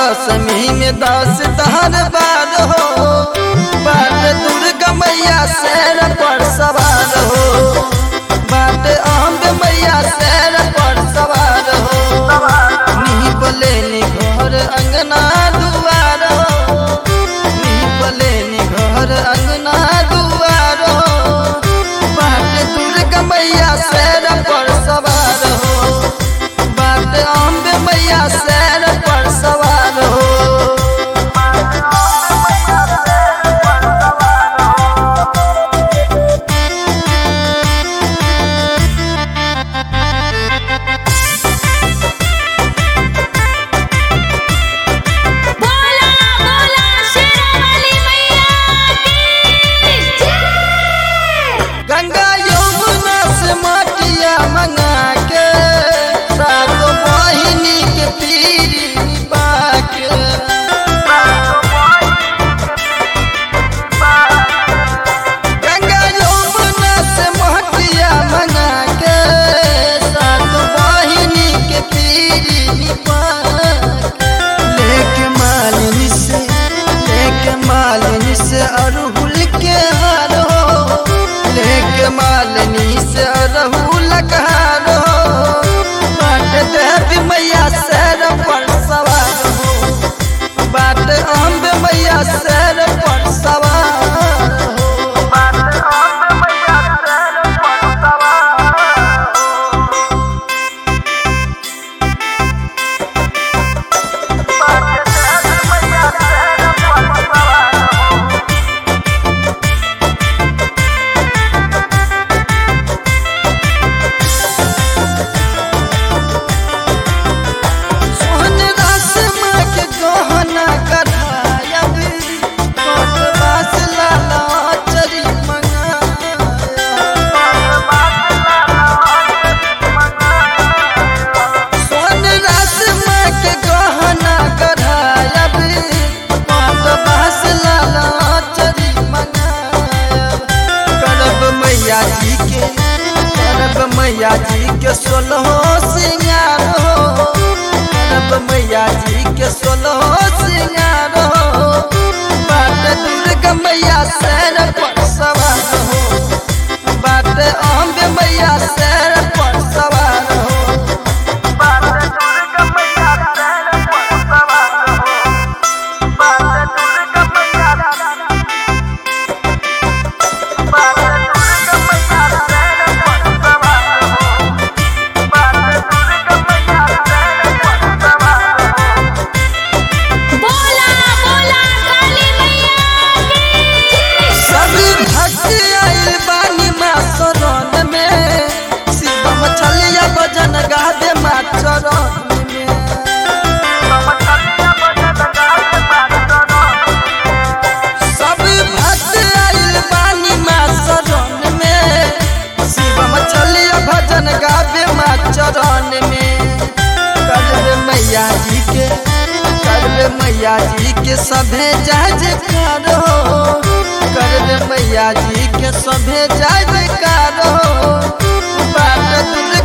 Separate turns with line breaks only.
दसमी में दस दहर बार हो बाट दुर्गा मैया शेर पर सवार हो बाट अम्ब मैया शेर पर सवार हो नी बोले नी घर अंगना दुआर हो नी बोले नी घर अंगना दुआर हो बाट दुर्गा मैया शेर पर सवार हो बाट अम्ब मैया शेर पर सवार हो
बोला बोला शेरावाली मैया की जय
गंगा यमुना से माटिया मंगा के सात बहिनी के पीरी बाके गंगा यमुना से माटिया मंगा के सात बहिनी के पीरी बाके लेके मालिनी से लेके मालिनी से अरहुल के हार हो लेके मालिनी से अरहुल का हार हो बाट देवी मैया सैर पर सवार हो बाट अम्ब मैया सैर पर सवार हो सोहन रासमा के गहना कढ़ायब कोट बास लाला चरी सोहन रासमा के गहना कढ़ायब कोट बास लाला चरी मंगायब करब मैया जी के करब मैया जी के सोलहो सिंगार हो करब मैया जी के सोलहो सिंगार हो बाट दुर्गा मैया सैर पर सवार हो बाट अम्ब मैया सैर पर सवार हो
बोला बोला काली मैया की जय
सब भक्त आइल बानी माँ शरण में शिव मछलिया भजन गादे माँ चरण में सब भक्त आइल बानी माँ शरण में शिव मछलिया भजन गावे माँ चरण में करवे मैया जी के करवे मैया जी के सभे जय जयकार हो करवे मैया जी के सभे जय जयकार हो बाट दुर्गा